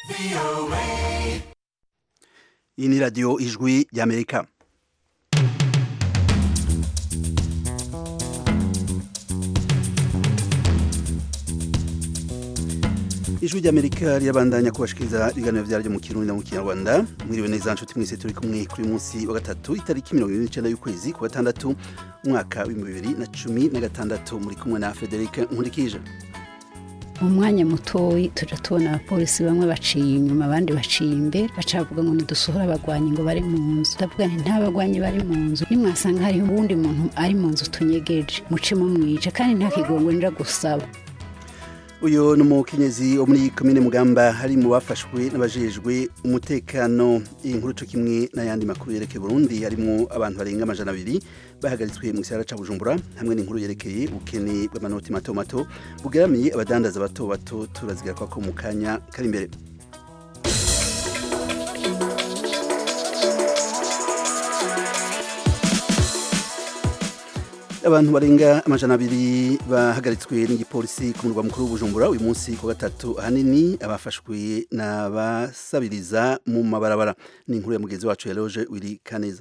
iyi ni radiyo ijwi ry'amerika ijwi ry'amerika rirabandanya kubashikiriza ibiganiro vyaryo mu kirundi na mu kinyarwanda mwiriwe neza nshuti mwese turi kumwe kuri munsi wa gatatu itariki mirongo ibiri n'icenda y'ukwezi ku gatandatu umwaka w'ibihumbi bibiri na cumi na gatandatu muri kumwe na frederic nkurikije mu mwanya mutoyi tuja tubona abapolisi bamwe baciye inyuma abandi baciye imbere baca bavuga ngo nidusohore abagwanyi ngo bari mu nzu ndavuga nti nta bagwanyi bari mu nzu nimwasanga hariho uwundi muntu ari mu nzu tunyegeje muce mumwice kandi nta kigongwe nja gusaba uyu ni umukenyezi wo muri komine mugamba hari mu bafashwe n'abajejwe umutekano iyi nkuru co kimwe n'ayandi makuru yerekeye burundi harimwo abantu barenga amajana abiri bahagaritswe mu gisagara ca bujumbura hamwe n'inkuru yerekeye ubukene bw'amanoti mato mato bugeramiye abadandaza bato bato turazigaruka ko mu kanya kari imbere abantu barenga amajana abiri bahagaritswe n'igipolisi ku murwa mukuru w'ubujumbura uyu munsi ku gatatu ahanini abafashwe n'abasabiriza mu mabarabara ni inkuru ya mugenzi wacu ya loje wiri kaneza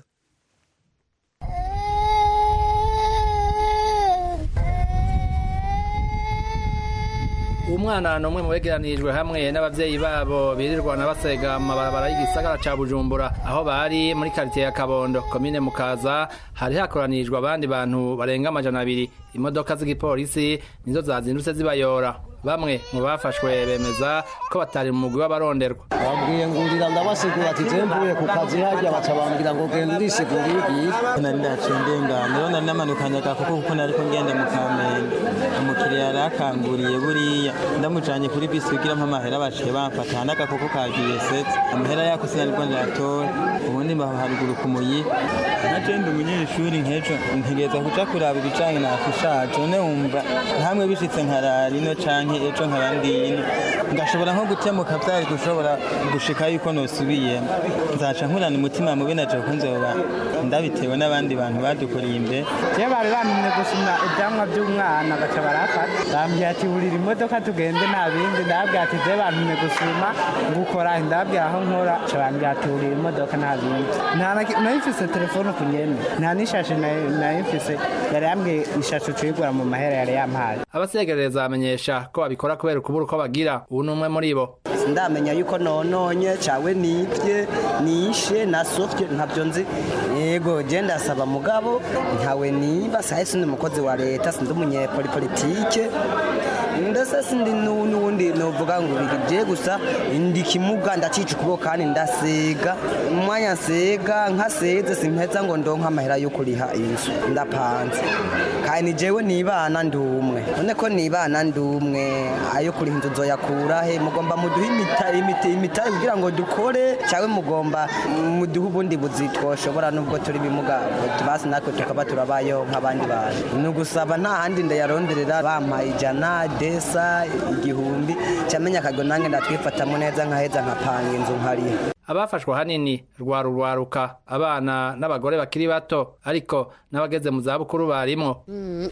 umwana ni umwe mu begeranirijwe hamwe n'abavyeyi babo birirwana basega mu mabarabara y'igisagara ca bujumbura aho bari muri karitiye ya kabondo komine mukaza hari hakoranirijwe abandi bantu barenga amajana abiri imodoka z'igipolisi nizo zazindutse zibayora bamwe mu bafashwe bemeza ko batari mu mugwi w'abaronderwa bambwiye ngurira ndabasigura ati je mvuye ku kazi harya baca bambwira ngo genda urisigura igiye nari ndaciye ndengana rero nari namanukanye agakoko kuko nariko ngenda mu kamenge umukiriya yari akanguriye buriya ndamujanye kuri bisi kugira mpa amahera baciye bamfata n'agakoko kagiye setse amahera yako sinaribwo ndayatora ubundi mbaho haruguru ku muyi naje ndi umunyeshuri nkejo ntegereza kuja kuraba ibijanye na afishaje none wumva ntamwe bishitse nkarara ino canke ejo nkabandino ngashobora nko gutemuka vyari gushobora gushika yuko nosubiyemo nzaca nkurana umutima mubi naje kuko nzoba ndabitewe n'abandi bantu badukoreye imbere je bari bantumye gusumya ivyamwa vy'umwana baca barafata bambwira ati burira imodoka tugende nta bindi ndababwira ati je bantumye gusuma ngukora ndababwira aho nkora ca bambwira ati burira imodoka nta bindi nayifise telefone ku nyene nta n'ishashe nayifise yari yambwiye ishashe ucuyigura mu mahera yari yampaye abasegereza bamenyesha ko babikora kubera ukubura uko bagira ubu ni umwe muri bo ndamenya yuko nononye cawe nibye nishe nasofye ntavyo nzi yego je ndasaba mugabo ntawe niba sahe sindi umukozi wa leta sindi umunyepolipolitike ndetse sindi n'uwundi novuga ngo bigije gusa ndi kimuga ndacica ukuboko kandi ndasega umwanya nsega nkaseze simpeza ngo ndonke amahera yo kuriha inzu ndapanze kandi jewe nibana ndi umwe none ko nibana ndi umwe ayo kuriha inzu nzoyakura he mugomba muduhe imitari kugira ngo dukore cyangwa mugomba muduhe ubundi buzi twoshobora nubwo turi bimuga basi natwe tukaba turabayeho nk'abandi bantu ni ugusaba nta handi ndayaronderera bampaye ijana desa igihumbi cyamenya akago nange ndatwifatamo neza nkaheza nkapanga inzu nkariha abafashwe ahanini rwaru rwaruka abana n'abagore bakiri bato ariko n'abageze mu zabukuru barimo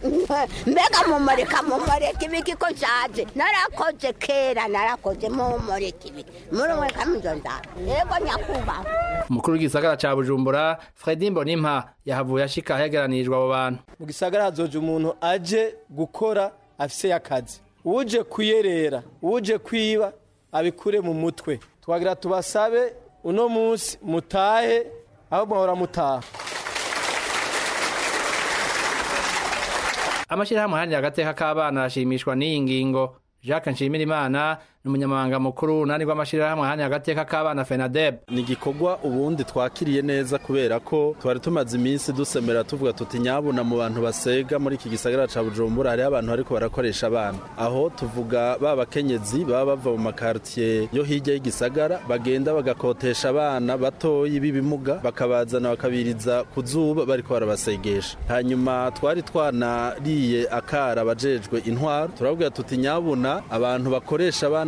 mbega mumureka mumureka ibiki ko nshaje narakoze kera narakoze mumureka ibiki murumureka muzo nzara yego nyakubahwa umukuru w'igisagara ca bujumbura fredi mbonimpa yahavuye ashika ahegeranirijwe abo bantu mu gisagara hazoje umuntu aje gukora afise akazi uje kuyerera uje kwiba abikure mu mutwe twagira tubasabe uno munsi mutahe aho mwahora mutaha amashyirahamwe ahanira agateka k'abana arashimishwa n'iyi ngingo jacques nshimirimana ni umunyamabanga mukuru nani rw'amashyirahamwe ahanira agateka k'abana fenadeb ni igikorwa ubundi twakiriye neza kubera ko twari tumaze iminsi dusemera tuvuga tuti nyabuna mu bantu basega muri iki gisagara ca bujumbura hariho abantu ariko barakoresha abana aho tuvuga ba bakenyezi baba bava mu makartiye yo hirya y'igisagara bagenda bagakotesha abana batoyi b'ibimuga bakabazana bakabiriza ku zuba bariko barabasegesha hanyuma twari twanariye akara abajejwe intwaro turababwira tuti nyabuna abantu bakoresha abana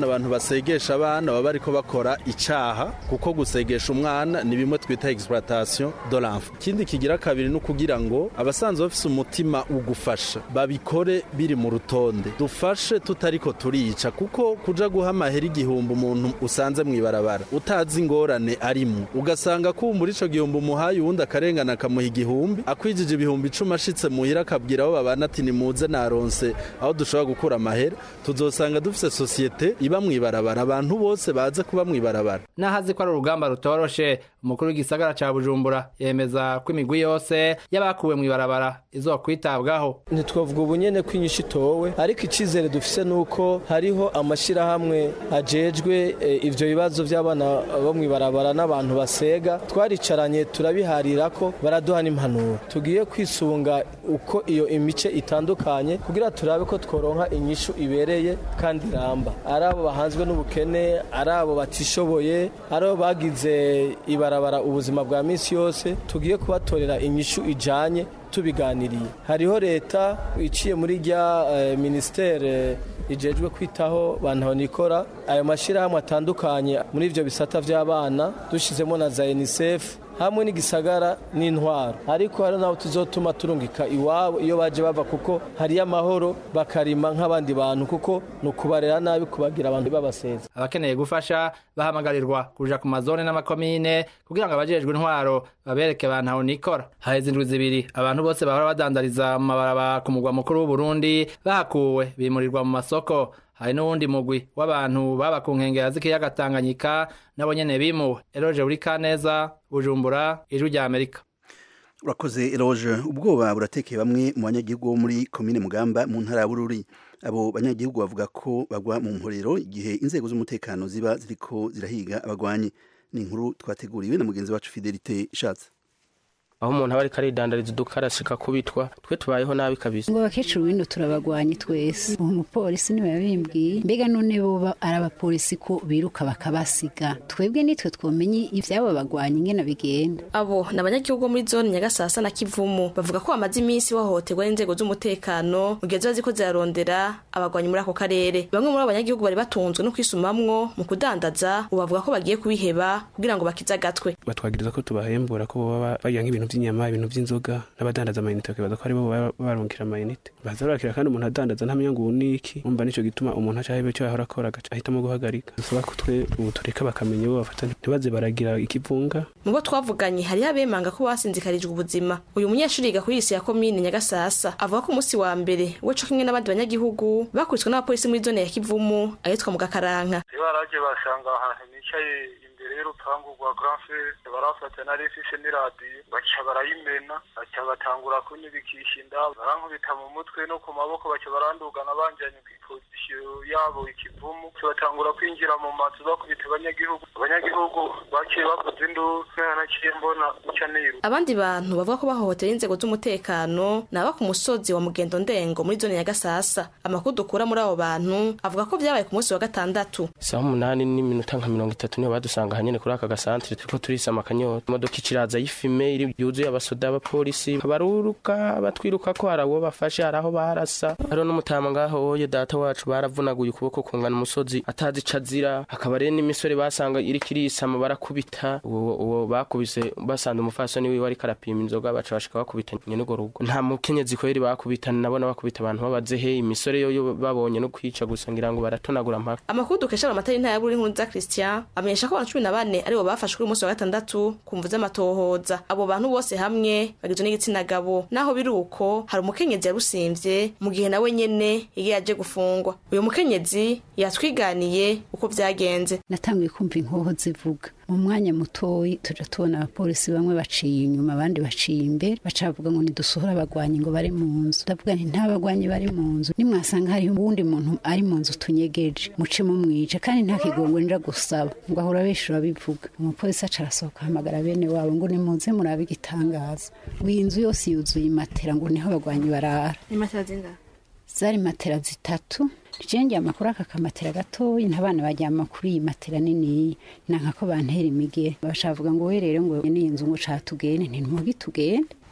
abana abantu basegesha abana baba bariko bakora icaha kuko gusegesha umwana ni bimwe twita exploitation de l'enfant ikindi kigira kabiri ni ukugira ngo abasanzwe bafise umutima ugufasha babikore biri mu rutonde dufashe tutariko turica kuko kuja guha amahera igihumbi umuntu usanze mw'ibarabara utazi ingorane arimo ugasanga kumbura ico gihumbi umuhaye uwundi akarengana akamuha igihumbi akwijije ibihumbi icumi ashitse muhira akabwira abo babana ati nimuze naronse aho dushobora gukura amahera tuzosanga dufise sosiyete iba mw'ibarabara abantu bose baze kuba mw'ibarabara n'ahazi ko ari urugamba rutoroshe umukuru w'igisagara ca bujumbura yemeza ko imigwi yose y'abakuwe mw'ibarabara izokwitabwaho ntitwavuga ubu nyene ko inyishu itowe ariko icizere dufise nuko hariho amashirahamwe ajejwe eh, ivyo bibazo vy'abana bo mw'ibarabara n'abantu basega twaricaranye turabiharira ko baraduha n'impanuro tugiye kwisunga uko iyo imice itandukanye kugira turabe ko tworonka inyishu ibereye kandi iramba ari abo bahanzwe n'ubukene ari abo batishoboye ari abo bagize ibarabara ubuzima bwa misi yose tugiye kubatorera inyishu ijanye tubiganiriye hariho leta iciye muri rya eh, ministere ijejwe kwitaho bantu nikora ayo mashyirahamwe atandukanye muri ivyo bisata vy'abana dushizemo na za UNICEF hamwe n'igisagara n'intwaro ariko hari naho tuzotuma turungika iwabo iyo baje bava kuko hariyo amahoro bakarima nk'abandi bantu kuko ni ukubarera nabi kubagira abantu babaseza abakeneye gufasha bahamagarirwa kuja ku mazone n'amakomine kugira ngo abajejwe intwaro babereke abantu aho nikora haheze indwi zibiri abantu bose bahora badandariza mu mabarabara ku mugwa mukuru w'uburundi bahakuwe bimurirwa mu masoko hari n'uwundi mugwi w'abantu baba ku nkengera z'ikiyaga tanganyika nabo nyene bimuwe eroje uri kaneza bujumbura ijwi rya amerika urakoze eroge ubwoba buratekeye bamwe mu banyagihugu bo muri komine mugamba mu ntara ya bururi abo banyagihugu bavuga ko bagwa mu mporero igihe inzego z'umutekano ziba ziriko zirahiga abagwanyi ni inkuru twateguriwe na mugenzi wacu fidelite ishatse aho umuntu aba ariko aridandariza uduka arashika kubitwa twe tubayeho nabi kabisa ngo abakecuru bino turabagwanye twese uwo mupolisi niwe yabimbwiye mbega none bo ari abapolisi ko biruka bakabasiga twebwe nitwe twomenye ivyabo bagwanye ingene bigenda abo ni abanyagihugu bo muri zone nyagasasa na kivumu bavuga ko bamaze iminsi bahohoterwa n'inzego z'umutekano mu gihe ziba ziko zirarondera abagwanyi muri ako karere bamwe muri abo banyagihugu bari batunzwe no kwisumamwo mu kudandaza ubu bavuga ko bagiye kubiheba kugira ngo bakize agatwe batwagiriza ko tubahembura ko baba barya nk'ibintu by'inyama ibintu by'inzoga n'abadandaza amayinite bakibaza ko aribo baba barungikira amayinite baza barakira kandi umuntu adandaza ntamenya ngo ubu ni iki umva nico gituma umuntu aca aheba icyo yahora akora agaca ahitamo guhagarika dusaba ko twe ubu tureka bakamenya bo bafata ntibaze baragira ikivunga mu bo twavuganye hariho abemanga ko basinzikarijwe ubuzima uyu munyeshuri yiga kuri isi ya komine nyagasasa avuga ko umunsi wa mbere we co kimwe n'abandi banyagihugu bakubiswe n'abapolisi muri zone ya kivumu ahitwa mu gakaranka baraje basanga ahantu nicaye imbere y'urupangu rwa grand frere barafata na refise n'iradiyo baca barayimena baca batangura kunyibikisha inda barankubita mu mutwe no ku maboko baca barandugana banjanye kw'ipozisiyo yabo ikivumu baca batangura kwinjira mu mazu bakubita abanyagihugu abanyagihugu baciye bavuza induru naciye mbona uca niru abandi bantu bavuga ko bahohotera inzego z'umutekano ni aba ku musozi wa mugendo ndengo muri zone ya gasasa amakuru dukura muri abo bantu avuga ko vyabaye ku munsi wa gatandatu saha umunani n'iminota nka mirongo itatu niho badusanga hanyene kuri aka gasantere turiko turisama akanyota imodoka iciraza y'ifime iri yuzuye abasoda abapolisi baruruka batwiruka ko hari abo bafashe hari aho barasa hariho n'umutama ngaho oye data wacu baravunaguye ukuboko kungana umusozi atazi ico azira hakaba rero n'imisore basanga iriko irisama barakubita uwo uwo bakubise basanze umufasoni wiwe ariko arapima inzoga baca bashika bakubita nyene urwo rugo nta mukenyezi kweri bakubitana nabona bakubita abantu babazehe imisore yoyo babonye no kwica gusa ngira ngo baratonagura mpaka amakuru dukesha mu matara y'intara ya Bururi nkuru za Christian amenyesha ko abantu cumi na bane aribo bafashwe kuri umunsi wa gatandatu ku mvu z'amatohoza abo bantu bose hamwe bagizwe n'igitsina gabo naho biri uko hari umukenyezi yarusimvye mu gihe nawe nyene yari yaje gufungwa uyu mukenyezi yatwiganiye uko vyagenze natanguye kumva inkoho zivuga mu mwanya mutoyi tuja tubona abapolisi bamwe baciye inyuma abandi baciye imbere baca bavuga ngo nidusohore abagwanyi ngo bari mu nzu ndavuga nti nta bagwanyi bari mu nzu nimwasanga hariho uwundi muntu ari mu nzu tunyegeje muce mumwice kandi nta kigongo nja gusaba ngo ahora bishura bivuga umupolisi aca arasohoka ahamagara bene wabo ngo nimuze murabe igitangaza ngo iyi nzu yose yuzuye imatera ngo niho abagwanyi barara imatera zingahe zari matera zitatu jenge amakuru aka kamatera gatoyi ntabana bajyama kuri iyi matera nini nanka ko bantera imigere bashavuga ngo we rero ngo ni inzu ngo catugende nti ntumugi tugende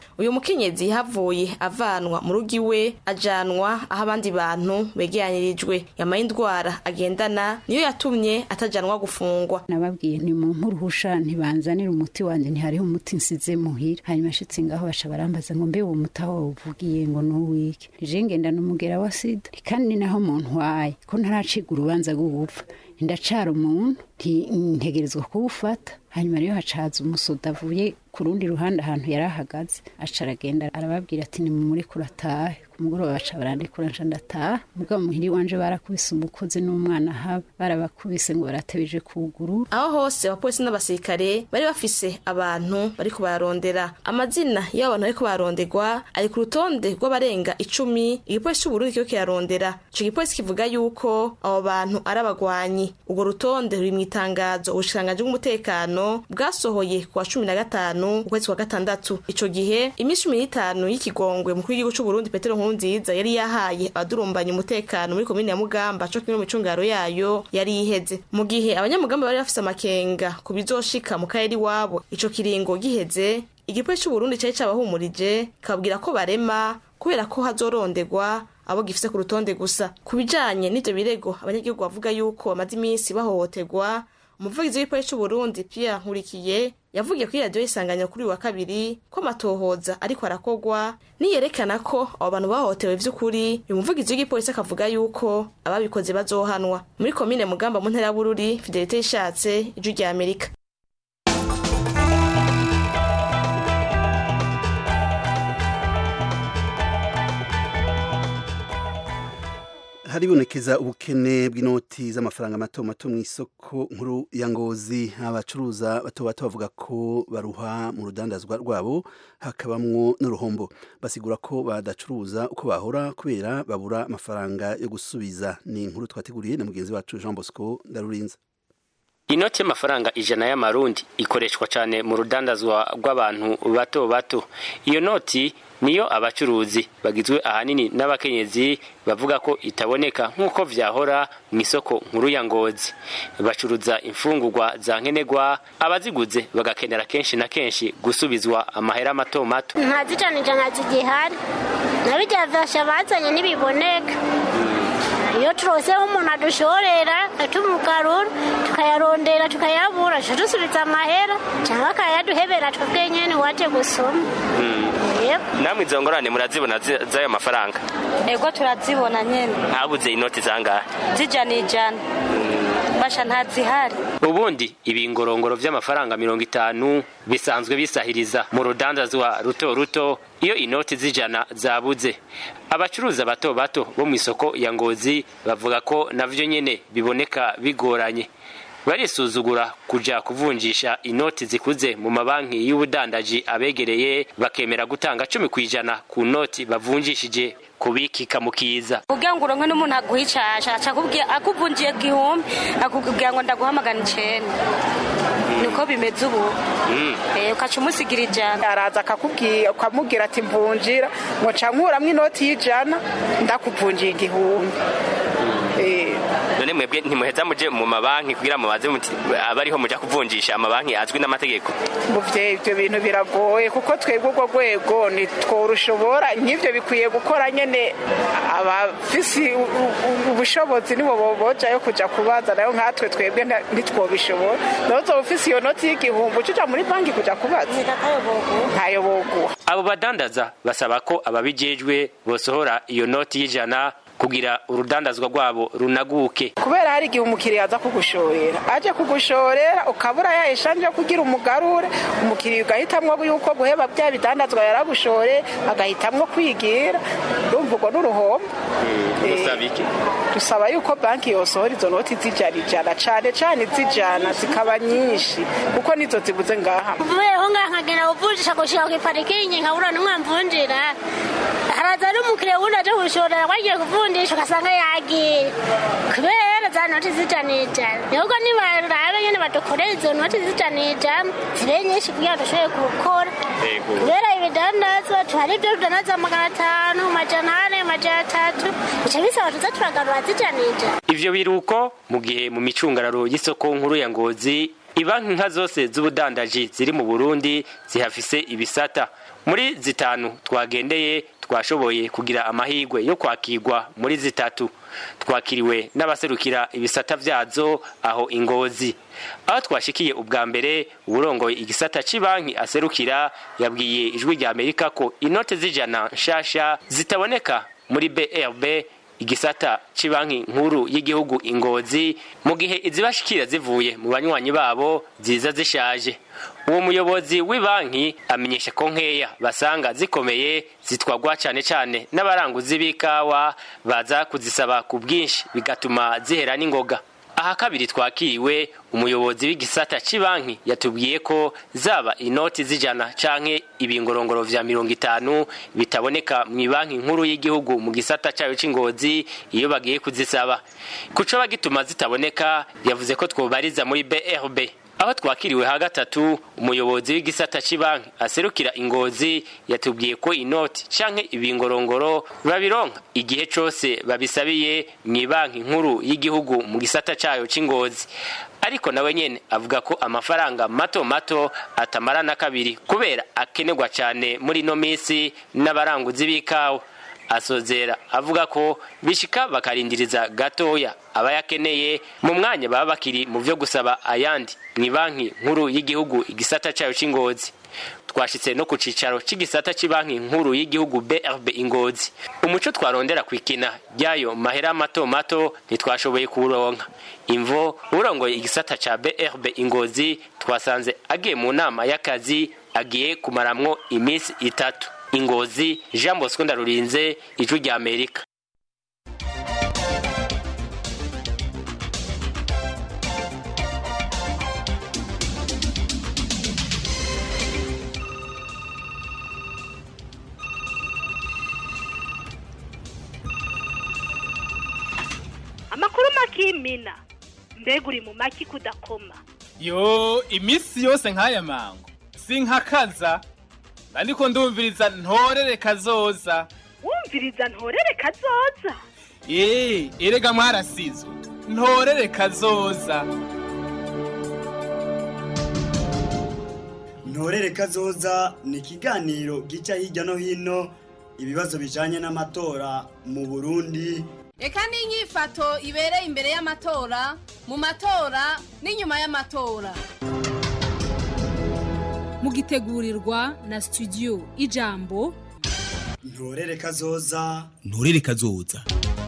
uyu mukenyezi yahavuye avanwa mu rugo iwe ajanwa aho abandi bantu begeranirijwe yamaye indwara agendana niyo yatumye atajanwa gufungwa nababwiye ni mu mpuruhusha ntibanzanira umuti wanjye ntihariho umuti nsize muhira hanyuma ashitse ngaho baca barambaza ngo mbe uwo muti aho uvugiye ngo nuwike nije ngendana umugera wa sida kandi ni naho muntu waye ko ntaraciga urubanza rwo gupfa ndacara umuntu ntegerezwa kuwufata hanyuma rero hacaza umusoda avuye ku rundi ruhande ahantu yari ahagaze aca aragenda arababwira ati nimumure kuratahe ku mugoroba baca barandikura nca ndataha mugabo muhiri wanje barakubise umukozi n'umwana haba barabakubise ngo baratebeje kuguru aho hose abapolisi n'abasirikare bari bafise abantu bariko bararondera amazina y'abo bantu bariko baronderwa ari ku rutonde rw'abarenga icumi igipolisi c'uburundi kiriko kirarondera ico gipolisi kivuga yuko abo bantu ari abagwanyi urwo rutonde ruri mw'itangazo ubushikiranganji bw'umutekano bwasohoye ku wa cumi na gatanu ukwezi kwa gatandatu ico gihe iminsi cumi n'itanu y'ikigongwe mukuru w'igihugu c'uburundi petero nkurunziza yari yahaye abadurumbanya umutekano muri komine ya mugamba co kimwe mu micungaro yayo yari iheze mu gihe abanyamugamba bari bafise amakenga ku bizoshika mu karere iwabo ico kiringo giheze igipolisi c'uburundi cari cabahumurije kababwira ko barema kubera ko hazoronderwa abo gifise ku rutonde gusa ku bijanye n'ivyo birego abanyagihugu bavuga yuko bamaze iminsi bahohoterwa umuvugizi w'igipolisi c'uburundi pierre nkurikiye yavugiye kuri radiyo y'isanganiro kuri uyu wa kabiri ko amatohoza ariko arakogwa niyerekana ko abo bantu bahohotewe vy'ukuri uyu muvugizi w'igipolisi akavuga yuko ababikoze bazohanwa muri komine mugamba mu ntara ya bururi fidelite yishatse ijwi rya amerika haribonekeza ubukene bw'inoti z'amafaranga mato mato mu isoko nkuru ya ngozi abacuruza bato bato bavuga ko baruha mu rudandazwa rwabo hakabamwo n'uruhombo basigura ko badacuruza uko bahora kubera babura amafaranga yo gusubiza ni inkuru twateguriye na mugenzi wacu Jean Bosco Ndarurinza inoti y'amafaranga ijana y'amarundi ikoreshwa cyane mu rudandazwa rw'abantu bato bato iyo noti niyo abacuruzi bagizwe ahanini n'abakenyezi bavuga ko itaboneka nk'uko vyahora mu isoko nkuru ya ngozi bacuruza imfungurwa za nkenerwa abaziguze bagakenera kenshi na kenshi gusubizwa amahera mato mato ntazicanija ntazigihari nabirya vyasha bazanye ntibiboneka iyo turoseho umuntu adushorera atumugarura tukayarondera tukayabura aca dusubiza amahera cyangwa akayaduhebera twebwe nyene waje gusoma namwe izo ngorane murazibona z'ayo mafaranga ego turazibona nyene habuze inoti zangahe zijana ijana basha ntazihari ubundi ibingorongoro vy'amafaranga mirongo itanu bisanzwe bisahiriza mu rudandazwa ruto ruto iyo inoti zijana zabuze abacuruza bato bato bo mu isoko ya ngozi bavuga ko navyo nyene biboneka bigoranye barisuzugura kuja kuvunjisha inoti zikuze mu mabanki y'ubudandaji abegereye bakemera gutanga cumi kw'ijana ku noti bavunjishije kubikika mu kiza kugira ngo uronke n'umuntu aguha icasha akuvunjiye gihumbi akubwira ngo ndaguha magana icenda niko bimeze ubu ukaca umusigira ijana araza akakubwira ukamubwira ati mvunjira ngo nca nkuramwo inoti y'ijana ndakuvunjiye igihumbi none mwebwe ntimuheza muje mu mabanki kugira mubaze muti abariho muja kuvunjisha amabanki azwi n'amategeko muvye ivyo bintu biragoye kuko twebwe urwo rwego ntitworushobora nk'ivyo bikwiye gukora nyene abafise ubushobozi nibo bojayo kuja kubaza nayo nkatwe twebwe ntitwobishobora nozoba ufise iyo noti y'igihumbi ucuja muri banki kuja kubaza ntayo boguha abo badandaza basaba ko ababijejwe bosohora iyo noti y'ijana kugira urudandazwa rwabo runaguke kubera hari igihe umukiriya aza kugushorera aje kugushorera ukabura ya eshanje yo kugira umugarure umukiriya ugahitamwo yuko guheba bya bidandazwa yaragushore agahitamwo kwigira urumva urwo n'uruhombo dusaba yuko banki yosohora izo noti zijana ijana cane cane zijana zikaba nyinshi kuko nizo zibuze ngaha mvuyeho ngaha nkagenda kuvunjisha gushika kwiparikingi nkabura n'umwamvunjira haraza n'umukiriya wundi aje gushorera wagiye kuvunjisha ugasanga yagiye kubera za noti zijana ijana ahubwo nibarabe nyene badukorera izo noti zijana ijana zibe nyinshi kugira dushobore gukora kubera ibidandazwa tuhari ibyo tudandaza magana atanu majana ane majana atatu bica bisaba tuza turagarura zijana ijana ivyo biruko mu gihe mu micungararo y'isoko nkuru ya ngozi ibanki nka zose z'ubudandaji ziri mu burundi zihafise ibisata muri zitanu twagendeye twashoboye kugira amahirwe yo kwakirwa muri zitatu twakiriwe n'abaserukira ibisata vyazo aho ingozi aho twashikiye ubwa mbere uburongoye igisata c'ibanki aserukira yabwiye ijwi rya amerika ko inote z'ijana nshasha zitaboneka muri brb igisata c'ibanki nkuru y'igihugu ingozi mu gihe izibashikira zivuye mu banywanyi babo ziza zishaje uwo muyobozi w'ibanki amenyesha ko nkeya basanga zikomeye zitwagwa cane cane n'abaranguzi b'ikawa baza kuzisaba ku bwinshi bigatuma zihera n'ingoga aha kabiri twakiriwe umuyobozi w'igisata c'ibanki yatubwiye ko zaba inoti z'ijana canke ibingorongoro vya mirongo itanu bitaboneka mw'ibanki nkuru y'igihugu mu gisata cayo c'ingozi iyo bagiye kuzisaba kuco bagituma zitaboneka yavuze ko twobariza muri brb aho twakiriwe ha gatatu umuyobozi w'igisata c'ibanki aserukira ingozi yatubwiye ko inoti canke ibingorongoro babironka igihe cose babisabiye mw'ibanki nkuru y'igihugu mu gisata cayo c'ingozi ariko nawe nyene avuga ko amafaranga mato mato atamara na kabiri kubera akenerwa cane muri ino misi n'abaranguzi b'ikawa asozera avuga ko bishika bakarindiriza gatoya abayakeneye mu mwanya baba bakiri mu vyo gusaba ayandi ni banki nkuru y'igihugu igisata cayo c'ingozi twashitse no ku cicaro c'igisata c'ibanki nkuru y'igihugu brb ingozi umuco twarondera kwikina ryayo mahera mato mato ntitwashoboye kuwuronka imvo urongoye igisata ca brb ingozi twasanze agiye mu nama y'akazi agiye kumaramwo iminsi itatu ingozi jean bosco ndarurinze ijwi rya amerika amakuru makimina mbega uri mu maki kudakoma yo iminsi yose nk'aya mango sinkakaza ariko ndumviriza ntorere kazoza wumviriza ntorere kazoza eee erega mwarasizwe ntorere kazoza ntorere kazoza ni ikiganiro gica hirya no hino ibibazo bijanye n'amatora mu burundi reka n'inyifato ibereye imbere y'amatora mu matora n'inyuma y'amatora mugitegurirwa na studio ijambo ntorere kazoza nturere kazoza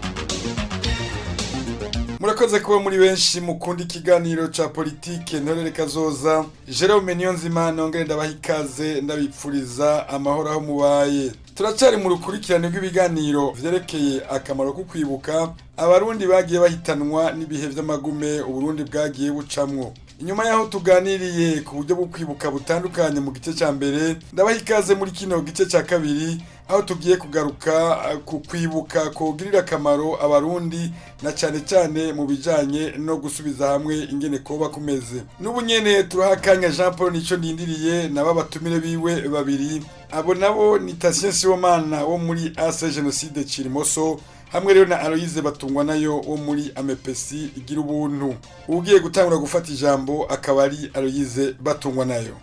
murakoze kuba muri benshi mukunda ikiganiro ca politike ntorere kazoza Jerome Niyonzima nongere ndabaha ikaze ndabipfuriza amahoro aho mubaye turacari mu rukurikirane rw'ibiganiro vyerekeye akamaro ko kwibuka abarundi bagiye bahitanwa n'ibihe vy'amagume uburundi bwagiye bucamwo inyuma yaho tuganiriye ku buryo bwo kwibuka butandukanye mu gice cya mbere ndabaha ikaze muri kino gice cya kabiri aho tugiye kugaruka ku kwibuka kugirira akamaro abarundi na cyane cyane mu bijyanye no gusubiza hamwe ingene koba kumeze n'ubu nyene turaha akanya jean paul nicyo nindiriye nabo batumire biwe babiri abo nabo ni tasien sibomana wo muri ase jenoside kirimoso hamwe rero na Aloise batungwa nayo wo muri amepesi igira ubuntu ugiye gutangura gufata ijambo akaba ari Aloise batungwa nayo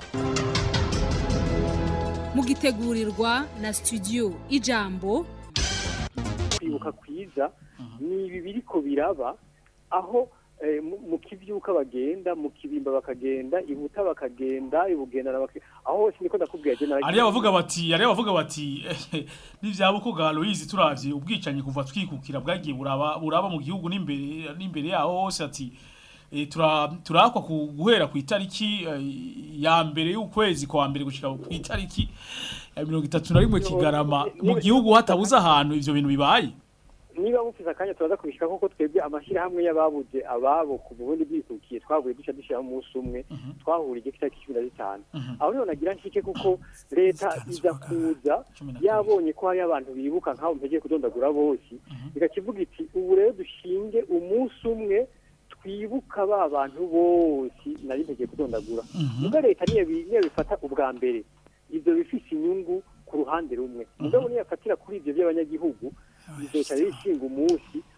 mugitegurirwa na studio ijambo kwibuka kwiza ni ibi biriko biraba aho mu kibyuka bagenda mu kibimba bakagenda ibuta bakagenda ibugendana aho hose niko ndakubwira je ari abavuga bati ari abavuga bati n'ivyabuko ga Aloise turavye ubwicanyi kuva twikukira bwagiye buraba buraba mu gihugu n'imbere n'imbere yaho hose ati turakwa guhera ku itariki ya mbere y'ukwezi kwa mbere gushika ku itariki ya mirongo itatu na rimwe kigarama mu gihugu hatabuze ahantu ivyo bintu bibaye niba mufise akanya turaza kubishika koko twebwe amashyirahamwe y'ababuze ababo ku burundi bwikukiye twavuye duca dushyiraho umunsi umwe twahuriye itariki cumi na zitanu aho rero nagira nshike kuko leta iza kuza yabonye ko hariyo abantu bibuka nk'abo mpegeye kudondagura bose igakivuga iti ubu rero dushinge umunsi umwe twibuka ba bantu bose nari ntegeye kudondagura ubwo leta niyo bifata ubwa mbere ibyo bifise inyungu ku ruhande rumwe mugabo niyo yafatira kuri ibyo by'abanyagihugu bizoca bishinga umunsi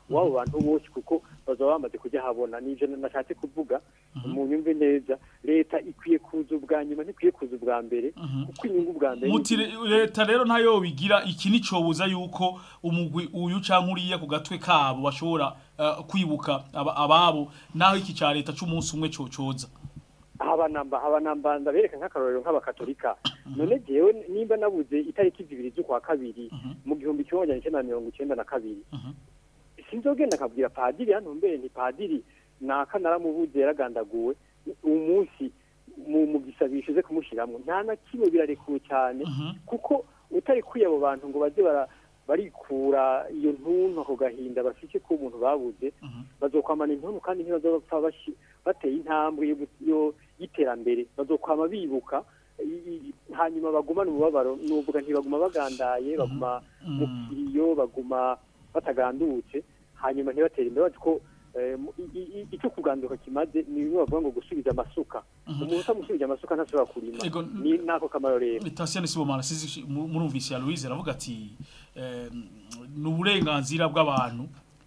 w'abo bantu bose kuko bazaba bamaze kujya habona n'ivyo nashatse kuvuga mu nyumve neza leta ikwiye kuza ubwa nyuma ntikwiye kuza ubwa mbere kuko inyungu bwa mbere muti re- leta rero ntayo bigira iki nicobuza yuko umugwi uyu canke uriya ku gatwe kabo bashobora eh, kwibuka aba- ababo naho iki ca leta c'umunsi umwe cocoza habanamba habanamba ndabereka nk'akarorero nk'abakatolika none jewe nimba nabuze itariki zibiri z'ukwa kabiri mu gihumbi kimwe magana icyenda na mirongo icyenda na kabiri sinzogenda nkabwira padiri hano mbere nti padiri naka naramubuze yaragandaguwe umunsi mu mu gisabisho ze kumushiramwo nta na kimwe birarekuwe cyane kuko utari kwiye abo bantu ngo baze bara barikura iyo ntuntu ako gahinda bafite ko umuntu babuze bazokwamana intuntu kandi ntibazopfa bashi- bateye intambwe yo gu- yo- y'iterambere bazokwama bibuka i- i- hanyuma bagumane umubabaro nuvuga ntibaguma bagandaye baguma mu kiriyo baguma batagandutse hanyuma ntibatere imbere bazi ko eh, mu- i- i- i- icyo kuganduka kimaze ni bimwe bavuga ngo gusubiza amasuka umuntu utamusubije amasuka ntashobora kurima Ego, ni nako kamaro rero Tasiane Sibomana sizi mu- murumvise ya Louise aravuga ati eh, ni uburenganzira bw'abantu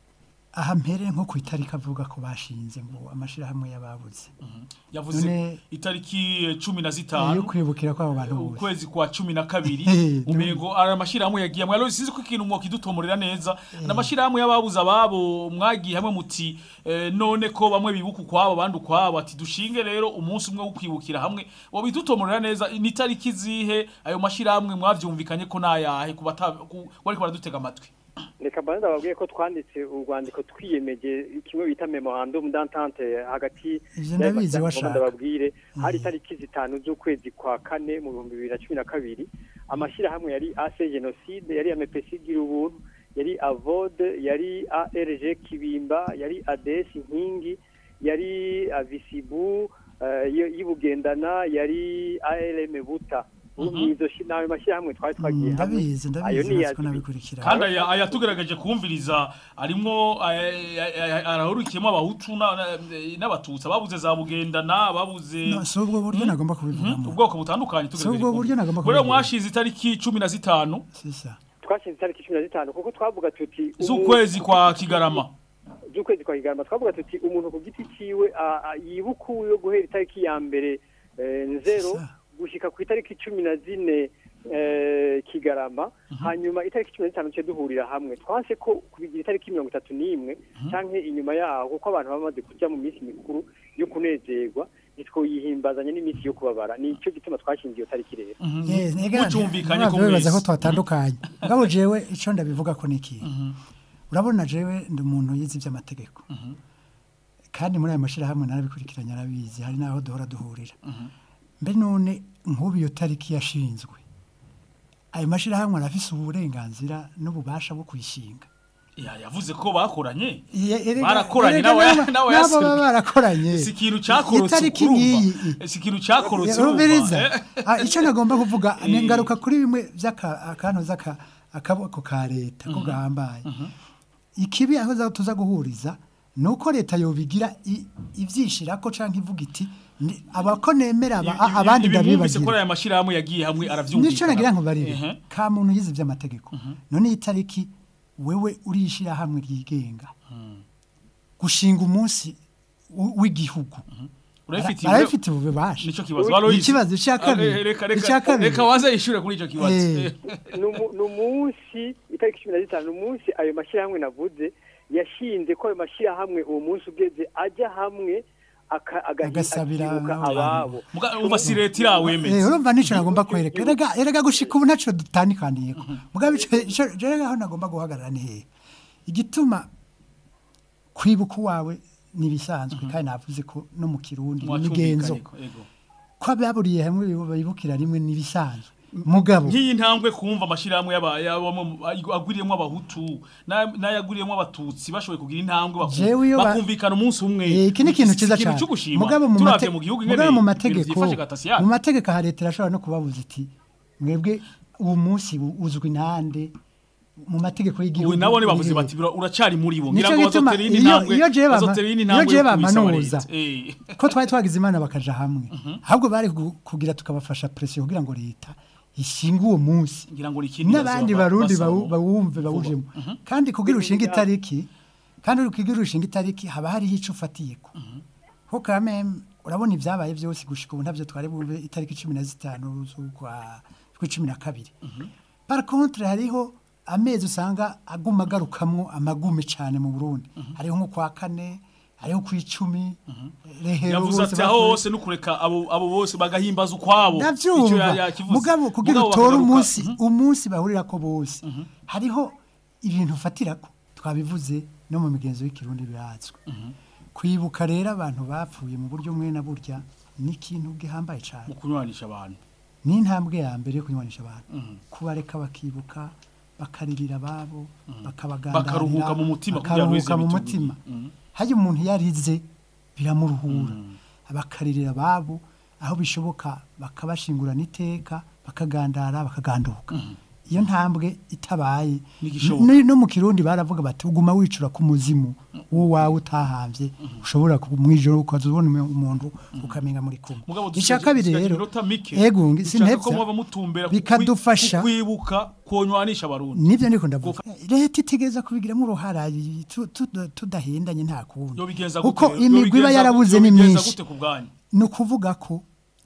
aha mpere nko ku itariki avuga ko bashinze ngo amashirahamwe y'ababuze yavuze None- itariki eh, cumi na yo zitanu kwibukira kw'abo bantu bose ukwezi kwa cumi na kabiri Eh, umego ari amashirahamwe yagiye hamwe rero sizi ko ikintu mwokidutomorera neza n'amashirahamwe y'ababuze ababo mwagiye hamwe muti eh, none ko bamwe bibuka ukwabo abandi ukwabo ati dushinge rero umunsi umwe wo kwibukira hamwe wo bidutomorera neza ni itariki zihe ayo mashirahamwe mwavyumvikanye ko nayahe ku bata- ku- bariko baradutega amatwi reka mbanza ndababwiye ko twanditse urwandiko twiyemeje kimwe bita memorandum d'entente hagati Ivyo ndabizi y'abashaka washaka. ndababwire hari itariki zitanu z'ukwezi kwa kane mu bihumbi bibiri na cumi na kabiri amashyirahamwe yari ase genocide yari amepesi gira ubuntu yari avode yari arg kibimba yari ades inkingi yari avisibu eh, y- y'ibugendana yari arm buta izo shi- n'ayo mashyirahamwe twari twagiye hamwe ndabizi ayo ndabizi ni natwe iya nabikurikira kandi aya aya tugerageje kumviriza arimwo arahurikiyemo abahutu na- na- n'abatutsi ababuze za bugendana ababuze No, si ubwo buryo nagomba kubivugamo ubwoko butandukanye Si ubwo buryo nagomba rero kubivuga. mwashize itariki cumi na zitanu twashinze itariki cumi na zitanu kuko twavuga tuti z'ukwezi kwa kigarama z'ukwezi kwa kigarama twavuga tuti umuntu ku giti ciwe a- a- yibuka uwo guhera itariki ya mbere eh, nzero gushika ku itariki cumi na zine eh, kigarama hanyuma itariki cumi na zitanu tuce duhurira hamwe twanse ko kubigira itariki mirongo itatu n'imwe canke inyuma yaho kuko abantu baba bamaze kuja mu minsi mikuru yo kunezerwa ntitwoyihimbazanya n'iminsi yo kubabara nico gituma twashinze iyo tariki rero Eh, nega- mucumvikanye ntabwo ko bibaza ko mwese. twatandukanye ngabo jewe ico ndabivuga ko niki urabona jewe ndi umuntu yize iby'amategeko kandi muri aya mashirahamwe narabikurikiranye arabizi hari n'aho duhora duhurira mbe none nk'ubu iyo tariki yashinzwe ayo mashirahamwe arafise uburenganzira n'ububasha bwo kuyishinga Ya, yavuze ko bakoranye Ye- erega- barakoranye erega nawe n'aba- nawe n'abo yaserukiye. baba barakoranye si ikintu cyakorotse itariki urumva nk'iyi si ikintu cyakorotse Rubiriza urumva Ah, icyo nagomba kuvuga ni Eh. ngaruka kuri bimwe by'akantu z'aka akaboko ka leta ko gahambaye ikibi aho za- tuza guhuriza ni uko leta yobigira i- ivyishirako canke ivuga iti ni- abako nemera aba- a- abandi ibimwumvise ko ndabibagira aya mashyirahamwe yagiye hamwe aravyumvikana nico nagira nkubarire Ehe. ka muntu yize ivy'amategeko none iyi tariki wewe urishira hamwe ryigenga gushinga umunsi w- w'igihugu urabifitiye Ara- arabifitiye ububasha nico kibazo Ni Aloys. ikibazo icya kabiri Eh, reka reka icya kabiri reka waza yishure kuri ico kibazo Eh. Eh. ni umu- ni umunsi itariki cumi na zitanu ni umunsi ayo mashyirahamwe navuze yashinze ko ayo mashyirahamwe uwo munsi ugeze ajya hamwe aka- agahi- Agasabira akibuka n'abandi. ababo Muga- umva si leta irawemeza Eh, urumva nico nagomba kwereka erega erega gushika ubu naco dutandikaniyeko mugabe ico ico- ico rega aho nagomba guhagarara ni hehe igituma kwibuka uwawe nibisanzwe kandi navuze ko no mu kirundi imigenzo Mwacumvikanye ko, ego. ko ababuriye hamwe bibukira rimwe nibisanzwe mugabo nk'iyi ntambwe kumva amashyirahamwe y'aba- y'abamo- agwiriyemo abahutu na- n'ayagwiriyemo abatutsi bashoboye kugira intambwe baku- jewe iyo ba- bakumvikana umunsi umwe Eh, iki ni ikintu Si cyiza ikintu cyane cyo gushima mugabo mu turavye mate- mu gihugu ingene mugabo mu ibintu mategeko vyifashe gatasiyani. mu mategeko ha leta irashobora no kubabuza iti mwebwe uwo munsi u- uzwi nande mu mategeko y'igihugu ubu nabo bavuze urihe. bati "Bira- uracari muri bo Nico ngira ngo gituma bazotera iyindi iyo ntambwe iyo jewe bama- bazotera iyindi iyo ntambwe jewe yo kubisaba bamanuza leta. Eh. ko twari twagize imana bakaja hamwe ahubwo bari kugu- kugira tukabafasha presiyo kugira ngo leta ishinge uwo munsi ngira ngo ni ikindi n'abandi bazaba barundi basaba bawu- bawumve bawujemo kandi kugira ushinga itariki kandi uri kwiga urushinga itariki haba hariho icyo ufatiyeko kuko kameme urabona ibyabaye byose gushika ubu ntabyo twari bumve itariki cumi na zitanu z'ukwa cumi na kabiri par contre hariho amezi usanga aguma agarukamwo amagume cyane mu burundi hariho nko kwa kane hariho ku icumi rehero yavuze bose ati aho bavuye- hose no kureka abo abo bose bagahimbaza ukwabo Ico ndavyumva ya- yakivuze. mugabo kugira Mugabo utore bakagaruka. umunsi umunsi bahurirako bose hariho ibintu ufatirako twabivuze no mu migenzo y'ikirundi birazwi kwibuka rero abantu bapfuye mu buryo umwe na burya ni ikintu gihambaye cyane mu kunywanisha abantu ni intambwe ya mbere yo kunywanisha abantu kubareka bakibuka bakaririra ababo bakabagandarira Bakaruhuka mu mutima kugira ngo bakaruhuka mu bize mutima hajya umuntu yarize biramuruhura bakaririra ababo aho bishoboka bakabashingurana iteka bakagandara bakaganduka iyo ntambwe itabaye Ntigishoboka. n- no mu kirundi baravuga bati uguma wicura ku muzimu wowe utahambye ushobora ku- mwijoro ukaza ubona umu- umuntu ukamenya muri kumwe mugabo icya kabiri dusigaje rero iminota mike ego ngi- dushaka ko sinhevya muba mutumbera ku- bikadufasha ku kwibuka konywanisha abarundi nibyo ndiko ndavuga leta itegereza kubigiramo uruhara tu- tu- tudahendanye nta kundi yobigenza gute kuko rero? imigwi iba Yobigenza- yarabuze ni yobigenza myinshi gute ku bwanyu ni ukuvuga ko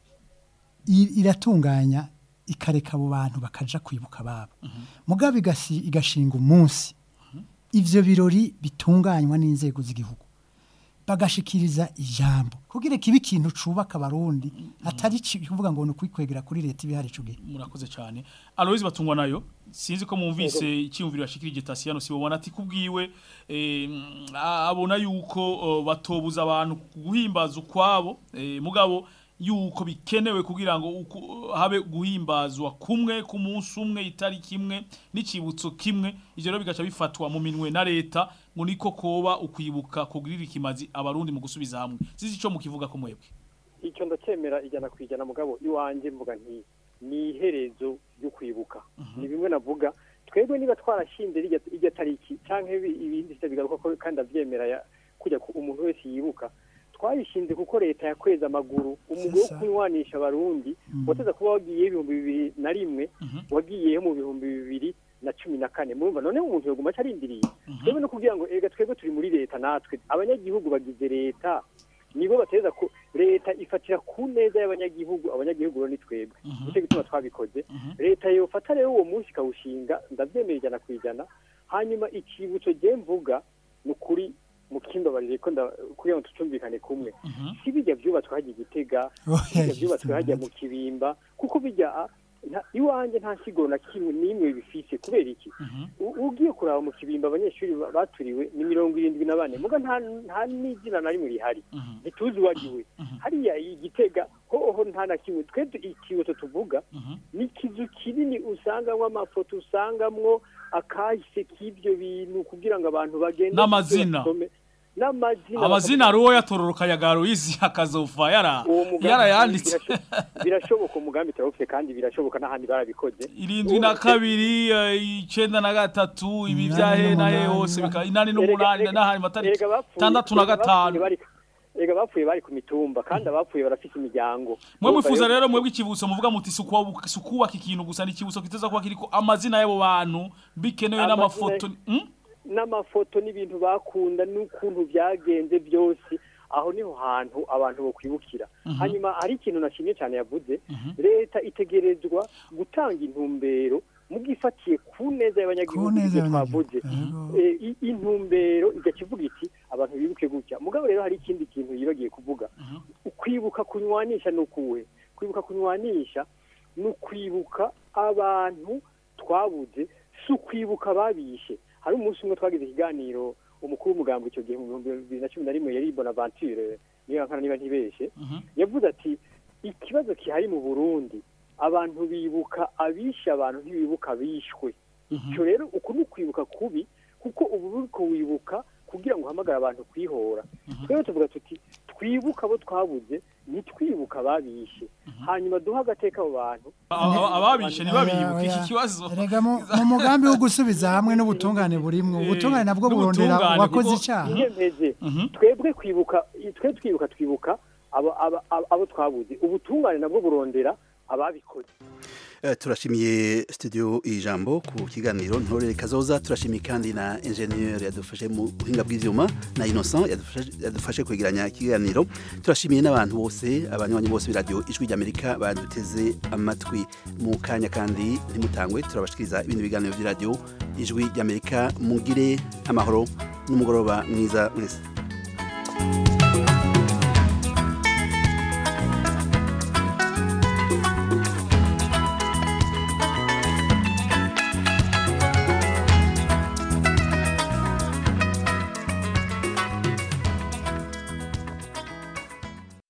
i- iratunganya ikareka abo bantu bakaja kwibuka ababo mugabo igasi- igashinga umunsi ivyo birori bitunganywa n'inzego z'igihugu bagashikiriza ijambo kugira kibe ikintu cubaka abarundi atari ci- kuvuga ngo ni ukwikwegera kuri leta ibihari ico gihe murakoze cyane aloise batungwa nayo sinzi ko mwumvise icyumviro yashikirije tasiyano si bubona ati kubwiwe eh, mm, a- abona yuko oh, batobuza abantu guhimbaza ukwabo eh, mugabo yuko bikenewe kugira ngo uku- habe guhimbazwa kumwe ku munsi umwe itariki imwe n'icibutso kimwe ivyo rero bigaca bifatwa mu minwe na leta ngo niko koba ukwibuka kugirira ikimazi abarundi mu gusubiza hamwe sizi ico mukivuga ko mwebwe icyo ndacyemera ijana ku ijana mugabo iwanjye mvuga nti ni iherezo ryo kwibuka ni bimwe navuga twebwe niba twarashinze rirya irya tariki cyangwa ibi- ibindi se bigaruka ko kandi abyemera ya- kujya ku umuntu wese yibuka twayishinze kuko leta yakweza amaguru umugwi wo kunywanisha abarundi wateza kuba wagiyeho ibihumbi bibiri na rimwe wagiyeho mu bihumbi bibiri na cumi na kane murumva noneho umuntu yoguma acarindiriye twebwe no kugira ngo ega twebwe turi muri leta natwe abanyagihugu bagize leta nibo bateza ko leta ifatira ku neza y'abanyagihugu abanyagihugu rero ni twebwe nicyo gituma twabikoze leta yofata rero uwo munsi ikawushinga ndabyemera ijana ku ijana hanyuma ikibutso je mvuga ni ukuri mukimbabarire ko nda- kugira ngo tucumvikane kumwe si bijya byubatswe hajya igitega bijya byubatswe hajya mu kibimba kuko bijya ah, nta- iwanjye nta siguro na kimwe n'imwe bifise kubera iki U- ugiye kuraba mu kibimba abanyeshuri ba- baturiwe ni mirongo irindwi na bane muga nta nta n'izina na rimwe rihari ntituzi uwagiwe hariya igitega hoho nta na kimwe twe tu- ikibuto tuvuga ni ikizu kinini usangamwo amafoto usangamwo akahise k'ibyo bintu kugira ngo abantu bagende N'amazina. basome. n'amazina amazina ari uwo yatororoka ya garoyizi akazova yara uwo mugambi yarayanditse birasho- birashoboka umugambi turawufite kandi birashoboka n'ahandi barabikoze irindwi na kabiri eh, icenda na gatatu ibi vya he na he hose bika inani n'umunani n'ahandi matariki Erega bapfuye- tandatu na erega bapfuye gatanu bari- erega bapfuye bari ku mitumba kandi abapfuye barafite imiryango mwe mwifuza rero mwebwe ikibuso muvuga muti si ukuwa- si ukubaka ikintu gusa ni ikibuso kiteza kuba kiriko amazina y'abo bantu bikenewe Amazina- n'amafoto Hmm? n'amafoto n'ibintu bakunda n'ukuntu byagenze byose aho niho hantu abantu bokwibukira Mhm. hanyuma hari ikintu nashimye cyane yavuze leta itegerezwa gutanga intumbero mugifatiye ku neza y'abanyagihugu neza ibyo y'abanyagihugu, twavuze Eh, i- intumbero igakivuga iti abantu bibuke gutya mugabo rero hari ikindi kintu yibagiye kuvuga ukwibuka kunywanisha ni ukuwe kwibuka kunywanisha ni ukwibuka abantu twabuze si ukwibuka babishe hari umunsi umwe twagize ikiganiro umukuru w'umugambi icyo gihe mu bihumbi bibiri na cumi na rimwe yari bonaventure niyo nkana niba ntibeshe yavuze ati ikibazo kihari mu burundi abantu bibuka abishe abantu ntibibuka abishwe icyo rero uku ni ukwibuka kubi kuko ubu uriko wibuka kugira ngo uhamagare abantu kwihora twebwe tuvuga tuti twibuka abo twabuze ntitwibuka ababishe hanyuma duhe agateka abo bantu Aba- ababishe ntibabibuke iki kibazo Erega mu mu mugambi wo gusubiza hamwe n'ubutungane burimwo ubutungane nabwo burondera n'ubutungane, uwakoze kuko- icyaha iyemeze twebwe kwibuka twe twibuka twibuka abo abo- abo- abo twabuze ubutungane nabwo burondera ababikoze Eh, turashimiye studio ijambo ku kiganiro ntorere kazoza turashimiye kandi na ingenieur yadufashe mu buhinga bw'ivyuma na Innocent yadufashe yadufashe kwegeranya ikiganiro turashimiye n'abantu bose abanywanyi bose b'iradio ijwi ry'Amerika baduteze amatwi mu kanya kandi ntimutangwe turabashikiriza ibindi biganiro by'iradio ijwi ry'Amerika mugire amahoro n'umugoroba mwiza mwese